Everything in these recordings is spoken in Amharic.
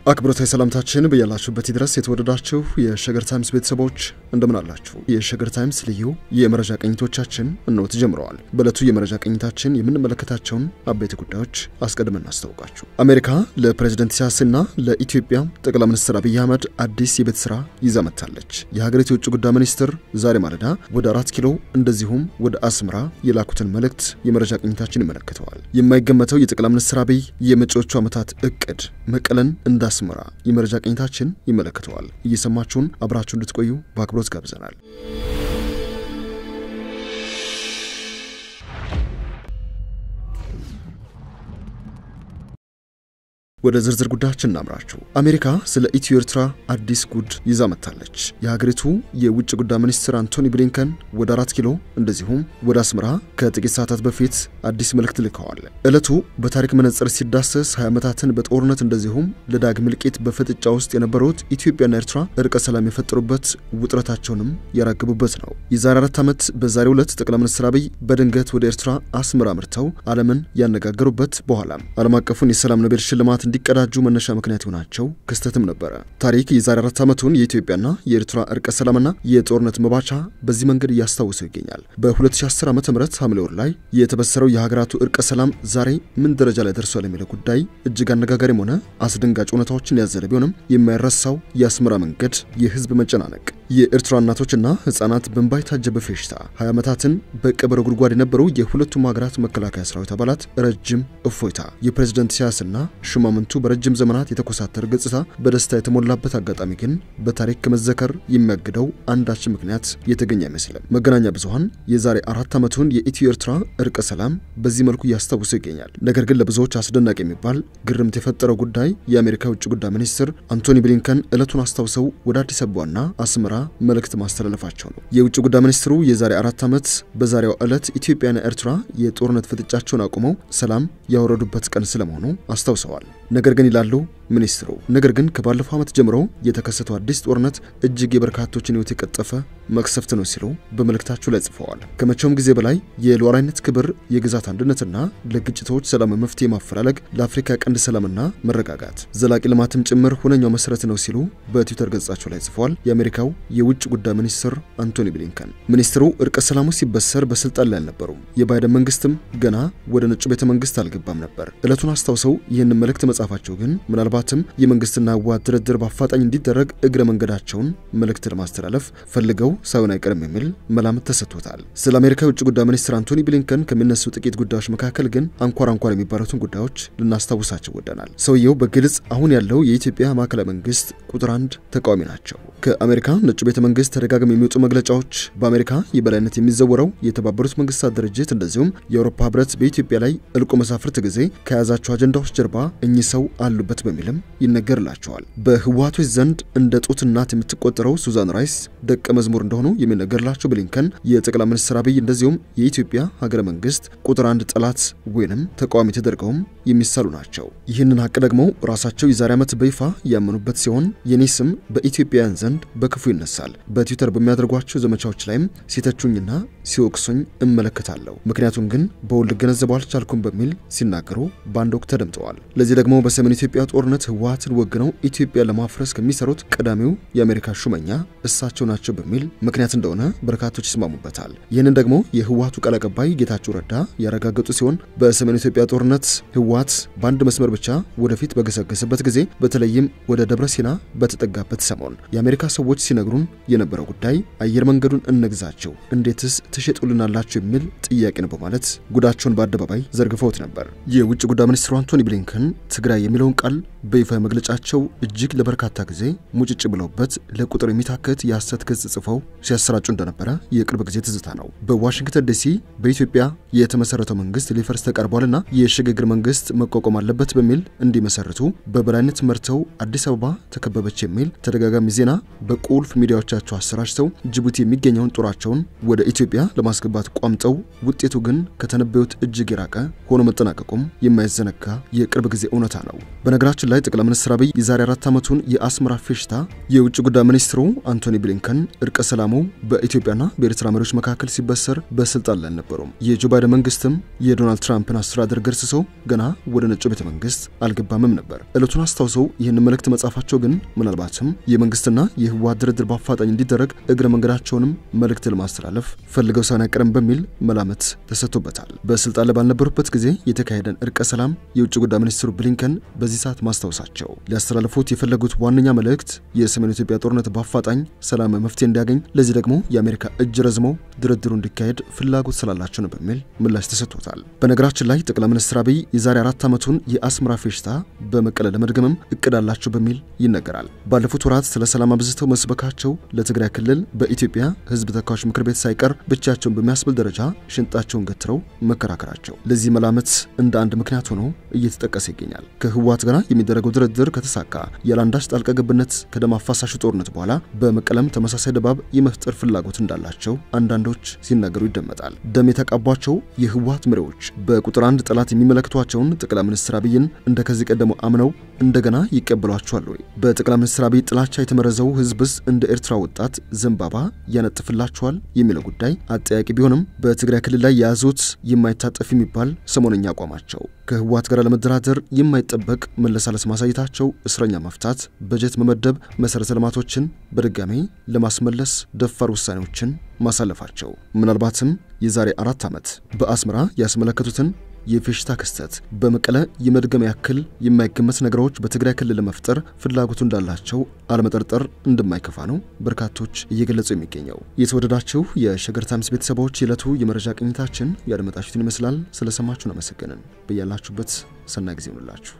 አክብሮታዊ ሰላምታችን በያላችሁበት ድረስ የተወደዳችሁ የሸገር ታይምስ ቤተሰቦች እንደምን አላችሁ? የሸገር ታይምስ ልዩ የመረጃ ቅኝቶቻችን እነሆ ተጀምረዋል። በዕለቱ የመረጃ ቅኝታችን የምንመለከታቸውን አበይት ጉዳዮች አስቀድመን እናስታውቃችሁ። አሜሪካ ለፕሬዝደንት ኢሳያስና ለኢትዮጵያ ጠቅላይ ሚኒስትር አብይ አህመድ አዲስ የቤት ስራ ይዛ መጥታለች። የሀገሪቱ የውጭ ጉዳይ ሚኒስትር ዛሬ ማለዳ ወደ አራት ኪሎ እንደዚሁም ወደ አስመራ የላኩትን መልእክት የመረጃ ቅኝታችን ይመለከተዋል። የማይገመተው የጠቅላይ ሚኒስትር አብይ የመጪዎቹ ዓመታት እቅድ መቀለን እንዳ አስመራ የመረጃ ቅኝታችን ይመለከተዋል። እየሰማችሁን አብራችሁ እንድትቆዩ በአክብሮት ጋብዘናል። ወደ ዝርዝር ጉዳያችን እናምራችሁ። አሜሪካ ስለ ኢትዮ ኤርትራ አዲስ ጉድ ይዛ መጥታለች። የሀገሪቱ የውጭ ጉዳይ ሚኒስትር አንቶኒ ብሊንከን ወደ አራት ኪሎ እንደዚሁም ወደ አስመራ ከጥቂት ሰዓታት በፊት አዲስ መልእክት ልከዋል። ዕለቱ በታሪክ መነጽር ሲዳሰስ 20 ዓመታትን በጦርነት እንደዚሁም ለዳግም እልቂት በፍጥጫ ውስጥ የነበሩት ኢትዮጵያና ኤርትራ እርቀ ሰላም የፈጠሩበት ውጥረታቸውንም ያራግቡበት ነው። የዛሬ አራት ዓመት በዛሬው ዕለት ጠቅላይ ሚኒስትር አብይ በድንገት ወደ ኤርትራ አስመራ ምርተው ዓለምን ያነጋገሩበት በኋላም ዓለም አቀፉን የሰላም ኖቤል ሽልማት እንዲቀዳጁ መነሻ ምክንያት የሆናቸው ክስተትም ነበረ። ታሪክ የዛሬ አራት ዓመቱን የኢትዮጵያና የኤርትራ እርቀ ሰላምና የጦርነት መባቻ በዚህ መንገድ እያስታውሰው ይገኛል። በ2010 ዓ ም ሐምሌ ወር ላይ የተበሰረው የሀገራቱ እርቀ ሰላም ዛሬ ምን ደረጃ ላይ ደርሷል የሚለው ጉዳይ እጅግ አነጋጋሪም ሆነ አስደንጋጭ እውነታዎችን ያዘለ ቢሆንም የማይረሳው የአስመራ መንገድ፣ የህዝብ መጨናነቅ፣ የኤርትራ እናቶችና ህጻናት በእንባ የታጀበ ፌሽታ፣ 20 ዓመታትን በቀበረ ጉድጓድ የነበሩ የሁለቱም ሀገራት መከላከያ ሰራዊት አባላት ረጅም እፎይታ፣ የፕሬዝደንት ኢሳያስና ሹማምንቱ በረጅም ዘመናት የተኮሳተረ ገጽታ በደስታ የተሞላበት አጋጣሚ ግን በታሪክ ከመዘከር የሚያግደው አንዳች ምክንያት የተገኘ አይመስልም። መገናኛ ብዙኃን የዛሬ አራት ዓመቱን የኢትዮ ኤርትራ እርቀ ሰላም በዚህ መልኩ እያስታውሱ ይገኛል። ነገር ግን ለብዙዎች አስደናቂ የሚባል ግርምት የፈጠረው ጉዳይ የአሜሪካ የውጭ ጉዳይ ሚኒስትር አንቶኒ ብሊንከን ዕለቱን አስታውሰው ወደ አዲስ አበባና አስመራ መልእክት ማስተላለፋቸው ነው። የውጭ ጉዳይ ሚኒስትሩ የዛሬ አራት ዓመት በዛሬው ዕለት ኢትዮጵያና ኤርትራ የጦርነት ፍጥጫቸውን አቁመው ሰላም ያወረዱበት ቀን ስለመሆኑ አስታውሰዋል። ነገር ግን ይላሉ ሚኒስትሩ፣ ነገር ግን ከባለፈው ዓመት ጀምሮ የተከሰተው አዲስ ጦርነት እጅግ የበርካቶችን ሕይወት የቀጠፈ መቅሰፍት ነው ሲሉ በመልእክታቸው ላይ ጽፈዋል። ከመቼውም ጊዜ በላይ የሉዓላዊነት ክብር፣ የግዛት አንድነትና ለግጭቶች ሰላም መፍትሄ ማፈላለግ ለአፍሪካ ቀንድ ሰላምና መረጋጋት ዘላቂ ልማትም ጭምር ሁነኛው መሰረት ነው ሲሉ በትዊተር ገጻቸው ላይ ጽፈዋል። የአሜሪካው የውጭ ጉዳይ ሚኒስትር አንቶኒ ብሊንከን ሚኒስትሩ እርቀ ሰላሙ ሲበሰር በስልጣን ላይ አልነበሩም። የባይደን መንግስትም ገና ወደ ነጩ ቤተ መንግስት አልገባም ነበር። ዕለቱን አስታውሰው ይህንን መልእክት መጻፋቸው ግን ምናልባትም የመንግስትና ህወሓት ድርድር በአፋጣኝ እንዲደረግ እግረ መንገዳቸውን መልእክት ለማስተላለፍ ፈልገው ሳይሆን አይቀርም የሚል መላምት ተሰጥቶታል። ስለ አሜሪካ የውጭ ጉዳይ ሚኒስትር አንቶኒ ብሊንከን ከሚነሱ ጥቂት ጉዳዮች መካከል ግን አንኳር አንኳር የሚባሉትን ጉዳዮች ልናስታውሳቸው ወደናል። ሰውየው በግልጽ አሁን ያለው የኢትዮጵያ ማዕከላዊ መንግስት ቁጥር አንድ ተቃዋሚ ናቸው። ከአሜሪካ ነጩ ቤተ መንግስት ተደጋግም የሚወጡ መግለጫዎች በአሜሪካ የበላይነት የሚዘወረው የተባበሩት መንግስታት ድርጅት እንደዚሁም የአውሮፓ ህብረት በኢትዮጵያ ላይ እልቆ መሳፍርት ጊዜ ከያዛቸው አጀንዳዎች ጀርባ እኚህ ሰው አሉበት በሚልም ይነገርላቸዋል። በህወሓቶች ዘንድ እንደ ጡት እናት የምትቆጠረው ሱዛን ራይስ ደቀ መዝሙር እንደሆኑ የሚነገርላቸው ብሊንከን የጠቅላይ ሚኒስትር አብይ እንደዚሁም የኢትዮጵያ ሀገረ መንግስት ቁጥር አንድ ጠላት ወይንም ተቃዋሚ ተደርገውም የሚሳሉ ናቸው። ይህንን ሀቅ ደግሞ ራሳቸው የዛሬ ዓመት በይፋ ያመኑበት ሲሆን የኔ ስም በኢትዮጵያውያን ዘንድ በክፉ ይነሳል። በትዊተር በሚያደርጓቸው ዘመቻዎች ላይም ሲተቹኝና ሲወቅሱኝ እመለከታለሁ። ምክንያቱም ግን በውል ልገነዘበው አልቻልኩም በሚል ሲናገሩ በአንድ ወቅት ተደምጠዋል። ለዚህ ደግሞ በሰሜን ኢትዮጵያ ጦርነት ህወሓትን ወግነው ኢትዮጵያ ለማፍረስ ከሚሰሩት ቀዳሚው የአሜሪካ ሹመኛ እሳቸው ናቸው በሚል ምክንያት እንደሆነ በርካቶች ይስማሙበታል። ይህንን ደግሞ የህወሓቱ ቃል አቀባይ ጌታቸው ረዳ ያረጋገጡ ሲሆን በሰሜን ኢትዮጵያ ጦርነት ህወሓት በአንድ መስመር ብቻ ወደፊት በገሰገሰበት ጊዜ በተለይም ወደ ደብረ ሲና በተጠጋበት ሰሞን የአሜሪካ ሰዎች ሲነግሩን የነበረው ጉዳይ አየር መንገዱን እንግዛቸው፣ እንዴትስ ትሸጡልናላቸው የሚል ጥያቄ ነው በማለት ጉዳቸውን በአደባባይ ዘርግፈውት ነበር። የውጭ ጉዳይ ሚኒስትሩ አንቶኒ ብሊንከን ትግራይ የሚለውን ቃል በይፋ መግለጫቸው እጅግ ለበርካታ ጊዜ ሙጭጭ ብለውበት ለቁጥር የሚታከት የሐሰት ገጽ ጽፈው ሲያሰራጩ እንደነበረ የቅርብ ጊዜ ትዝታ ነው። በዋሽንግተን ዲሲ በኢትዮጵያ የተመሰረተው መንግስት ሊፈርስ ተቃርቧልና የሽግግር መንግስት መቋቋም አለበት በሚል እንዲመሰርቱ በበላይነት መርተው አዲስ አበባ ተከበበች የሚል ተደጋጋሚ ዜና በቁልፍ ሚዲያዎቻቸው አሰራጭተው ጅቡቲ የሚገኘውን ጦራቸውን ወደ ኢትዮጵያ ለማስገባት ቋምጠው ውጤቱ ግን ከተነበዩት እጅግ የራቀ ሆኖ መጠናቀቁም የማይዘነጋ የቅርብ ጊዜ እውነታ ነው። በነገራችን በነገራችን ላይ ጠቅላይ ሚኒስትር አብይ የዛሬ አራት ዓመቱን የአስመራ ፌሽታ የውጭ ጉዳይ ሚኒስትሩ አንቶኒ ብሊንከን እርቀ ሰላሙ በኢትዮጵያና በኤርትራ መሪዎች መካከል ሲበሰር በስልጣን ላይ አልነበሩም። የጆ ባይደን መንግስትም የዶናልድ ትራምፕን አስተዳደር ገርስሰው ገና ወደ ነጩ ቤተ መንግስት አልገባምም ነበር። ዕለቱን አስታውሰው ይህን መልእክት መጻፋቸው ግን ምናልባትም የመንግስትና የህወሓት ድርድር በአፋጣኝ እንዲደረግ እግረ መንገዳቸውንም መልእክት ለማስተላለፍ ፈልገው ሳይሆን አይቀርም በሚል መላመት ተሰጥቶበታል። በስልጣን ላይ ባልነበሩበት ጊዜ የተካሄደን እርቀ ሰላም የውጭ ጉዳይ ሚኒስትሩ ብሊንከን በዚህ ሰዓት ማስታወሳቸው ሊያስተላልፉት የፈለጉት ዋነኛ መልእክት የሰሜን ኢትዮጵያ ጦርነት በአፋጣኝ ሰላማዊ መፍትሄ እንዲያገኝ፣ ለዚህ ደግሞ የአሜሪካ እጅ ረዝሞ ድርድሩ እንዲካሄድ ፍላጎት ስላላቸው ነው በሚል ምላሽ ተሰጥቶታል። በነገራችን ላይ ጠቅላይ ሚኒስትር አብይ የዛሬ አራት ዓመቱን የአስመራ ፌሽታ በመቀለ ለመድገምም እቅድ አላቸው በሚል ይነገራል። ባለፉት ወራት ስለ ሰላም አብዝተው መስበካቸው ለትግራይ ክልል በኢትዮጵያ ህዝብ ተወካዮች ምክር ቤት ሳይቀር ብቻቸውን በሚያስብል ደረጃ ሽንጣቸውን ገትረው መከራከራቸው ለዚህ መላመት እንደ አንድ ምክንያት ሆኖ እየተጠቀሰ ይገኛል። ከህወሓት ጋር የሚደረገው ድርድር ከተሳካ ያለአንዳች ጣልቃ ገብነት ከደም አፋሳሹ ጦርነት በኋላ በመቀለም ተመሳሳይ ድባብ የመፍጠር ፍላጎት እንዳላቸው አንዳንዶች ሲናገሩ ይደመጣል። ደም የተቃቧቸው የህወሓት መሪዎች በቁጥር አንድ ጠላት የሚመለከቷቸውን ጠቅላይ ሚኒስትር አብይን እንደ ከዚህ ቀደሙ አምነው እንደገና ይቀበሏቸዋል ወይ? በጠቅላይ ሚኒስትር አብይ ጥላቻ የተመረዘው ህዝብስ እንደ ኤርትራ ወጣት ዘንባባ ያነጥፍላቸዋል የሚለው ጉዳይ አጠያቂ ቢሆንም በትግራይ ክልል ላይ የያዙት የማይታጠፍ የሚባል ሰሞነኛ አቋማቸው ከህወሓት ጋር ለመደራደር የማይጠበቅ መለሳለስ ማሳየታቸው፣ እስረኛ መፍታት፣ በጀት መመደብ፣ መሰረተ ልማቶችን በድጋሜ ለማስመለስ ደፋር ውሳኔዎችን ማሳለፋቸው ምናልባትም የዛሬ አራት ዓመት በአስመራ ያስመለከቱትን የፌሽታ ክስተት በመቀለ የመድገም ያክል የማይገመት ነገሮች በትግራይ ክልል ለመፍጠር ፍላጎቱ እንዳላቸው አለመጠርጠር እንደማይከፋ ነው በርካቶች እየገለጹ የሚገኘው። የተወደዳችሁ የሸገር ታይምስ ቤተሰቦች የዕለቱ የመረጃ ቅኝታችን ያደመጣችሁትን ይመስላል። ስለሰማችሁን አመሰገንን። በያላችሁበት ሰናይ ጊዜ ይሁንላችሁ።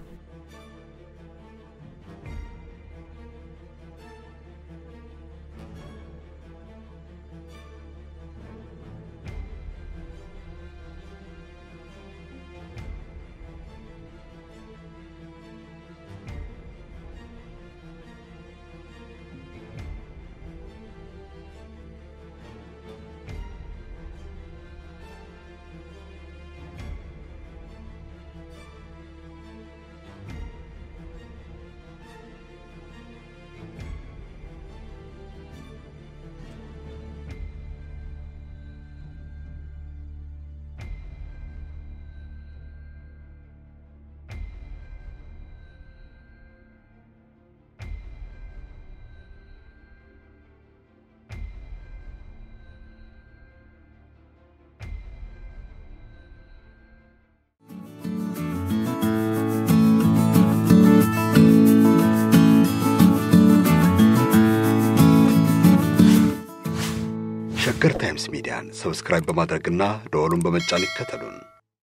ሸገር ታይምስ ሚዲያን ሰብስክራይብ በማድረግና ደወሉን በመጫን ይከተሉን።